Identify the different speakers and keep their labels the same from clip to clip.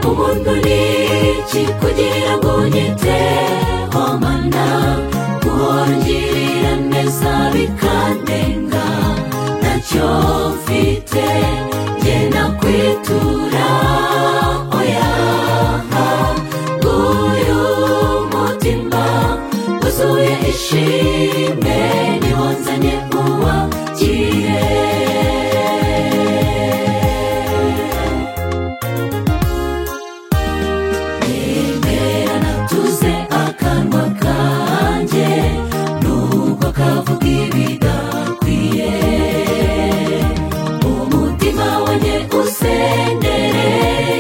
Speaker 1: buri iki kugira ngo nyiteho mana guhora ungirira neza bikandenga ntacyo mfite njye nakwitura oya nguyu mutima wuzuye ishimwe niho nzanye uwakire Nemera natuze akanwa kanjye nuko kavuga ibidakwiye umutima wanjye usendere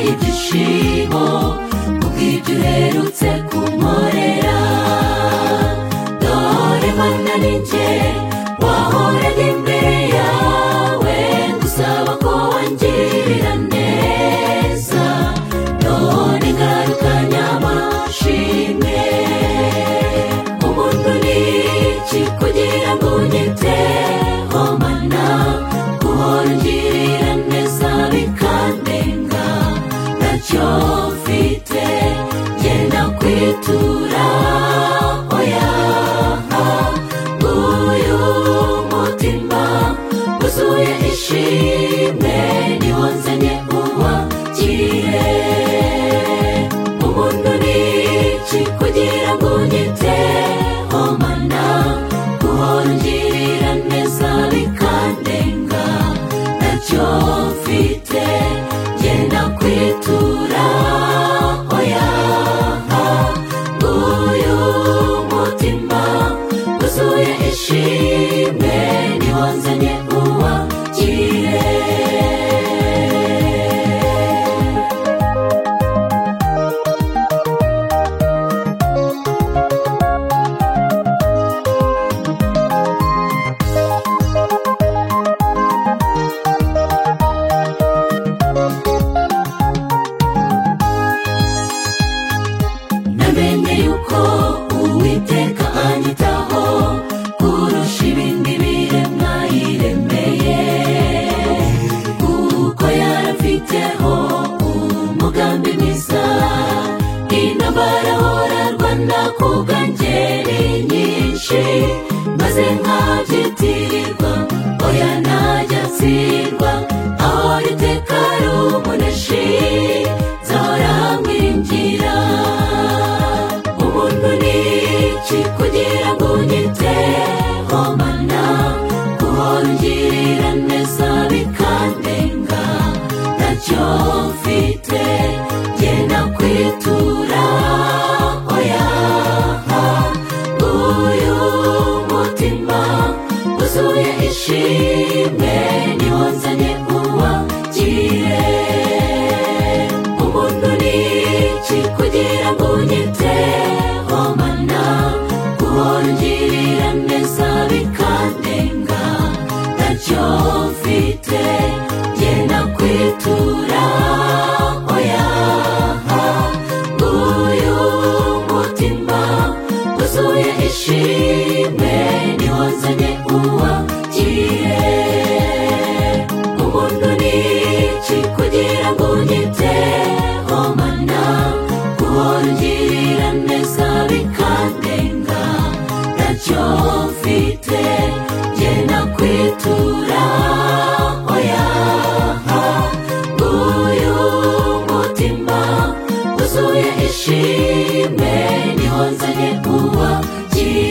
Speaker 1: ibyishimo kubw'ibyo uherutse kunkorera dore mana ninjye wahoranye imbere yawe ngusaba ko wangirira neza none ngaruka nyamashimwe umuntu ni iki kugira ngo unyiteho mana guhora ungirira neza bikandenga ntacyo mfite genda kwitura oya nguyu mutima wuzuye ishimwe niho nzanye uwakire umuntu ni iki kugira ngo unyiteho mana guhora ungirira neza bikandenga ntacyo mfite genda kwitura oya nguyu mutima wuzuye ishimwe niho nzanye uwakire namenye yuko uwiteka anyitaho kurusha ibindi biremwa yiremeye kuko yarafiteho umugambi mwiza intambara horarwana ku bwangeri nyinshi maze nkabyitirirwa oya ntajya ntsindwa aho riteka ari umuneshi zahora mwiringira umuntu ni iki kugira ngo unyiteho mana guhora ungirira neza bikandenga ntacyo mfite genda kwitura oya nguyu mutima wuzuye ishimwe niho nzanye uwakire umuntu ni iki kugira ngo unyiteho mana guhora ungirira neza bikandenga ntacyo mfite genda kwitura oya nguyu mutima wuzuye ishimwe niho nzanye uwakire umuntu ni iki kugira ngo unyiteho mana guhora ungirira neza bikandenga ntacyo mfite genda kwitura oya nguyu mutima wuzuye ishimwe niho nzanye uwakire